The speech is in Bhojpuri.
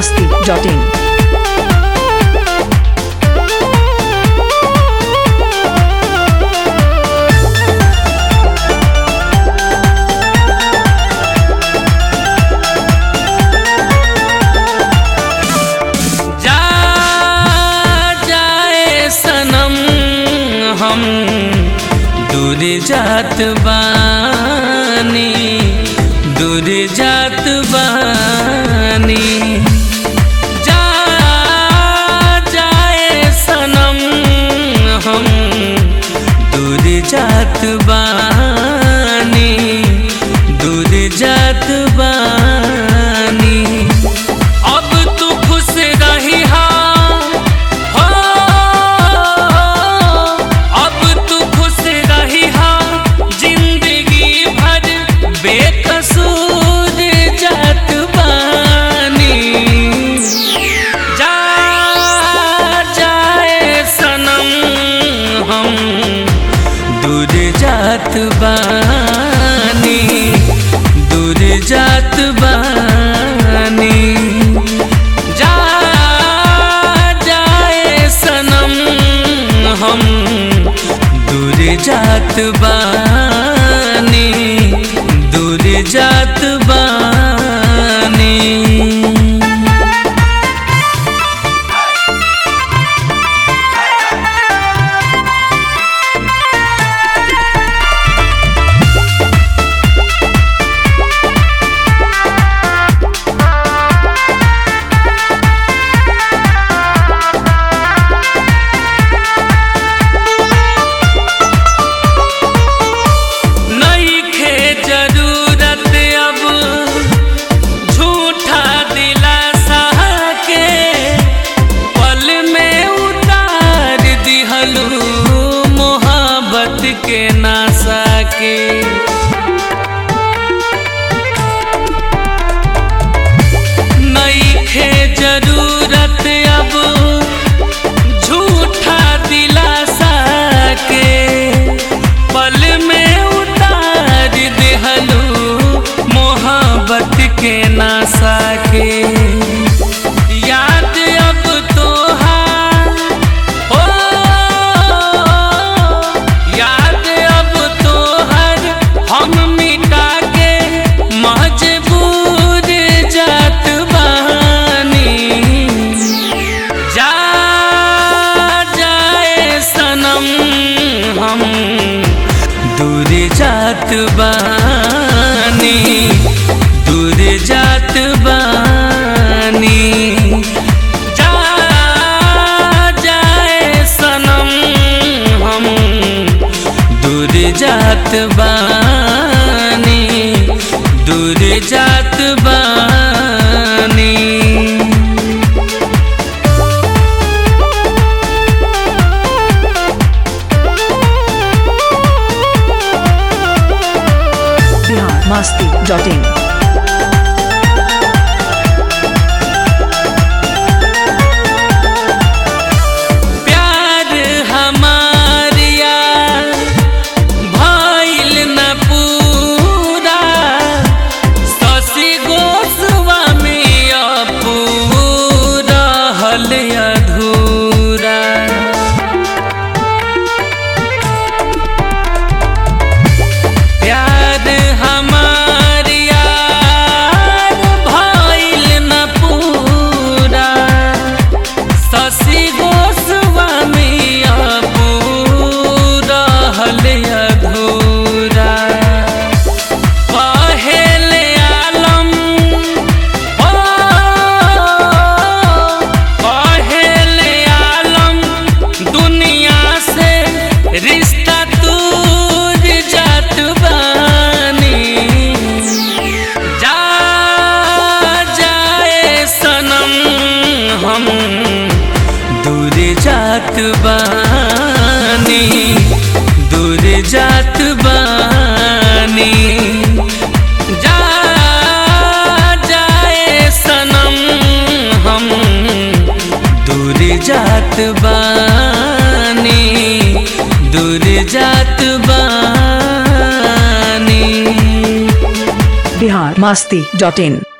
masti.in. जा जाए सनम हम दूर जात बानी दूर जात बानी जा जाए सनम हम दूर जात बानी दूर जात बानी अब तू खुश रही हा हो अब तू खुश रही हा जिंदगी भर बेकसूर जात बानी जा जाए सनम हम दूर जात बानी दूर जात बानी जा जाए सनम हम दूर जात बानी दूर जात बानी नइखे जरूरत अब झूठा दिलासा के पल में उतार दिहलू मोहब्बत के नासा के नइखे जरूरत अब झूठा दिलासा के पल में उतार देहलू मोहब्बत के नासा के याद अब तोहार हो याद अब तोहर हम मिटा के मजबूर जात बानी जा जाए सनम हम दूर जात बानी दूर जात बानी जा जाए सनम हम दूर जात बानी दूर जात बानी Bihar masti.in. प्यार हमार यार भइल न पूरा शशि गोस्वामी अपूरा हल अधूरा प्यार हमार यार भइल न पूरा शशि गोस्वामी अपूरा हल अधूरा पहल आलम हो पहल आलम दुनिया से रिश्ता दूर जात बानी जा जाए सनम हम दूर जात बानी दूर जात बानी जा जाए सनम हम दूर जात बानी दूर जात बानी बिहार मस्ती डॉट इन